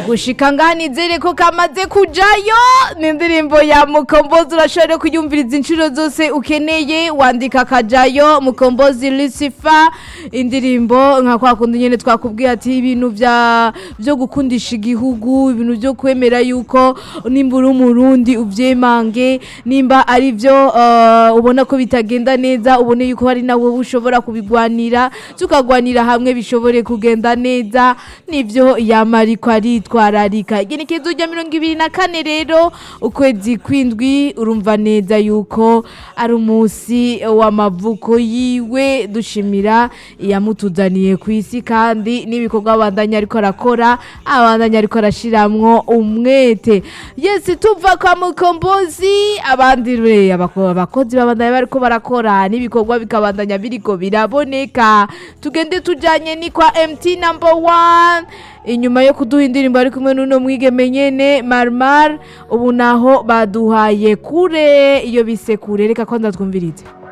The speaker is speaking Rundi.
gushika ngaha nizere ko kamaze kujayo ni indirimbo ya mukombozi urashobora kuyumviriza inshuro zose ukeneye wandika akajayo mukombozi lucifer indirimbo nka kwa kundi nyene twakubwiye ati ibintu vya vyo gukundisha igihugu ibintu vyo kwemera yuko nimba uri umurundi uvyemange nimba ari vyo uh, ubona ko bitagenda neza ubone yuko hari nawe ushobora kubigwanira tukagwanira hamwe bishobore kugenda neza nivyo yama ariko aritwararika igenekezo rya mirongo ibiri na kane rero ukwezi kwindwi urumva neza yuko ari umunsi w'amavuko yiwe dushimira iyamutuzaniye ku isi kandi n'ibikorwa abandanya ariko arakora abandanya ariko arashiramwo umwete yesi tuva kwa mukombozi abandi re abako- abakozi babandanya bariko barakora n'ibikorwa bikabandanya biriko biraboneka tugende tujanye ni kwa mt number one inyuma yo kuduha indirimbo ari kumwe n'uno mwigeme nyene marmar ubu naho baduhaye kure iyo bise kure reka kwanza twumvirize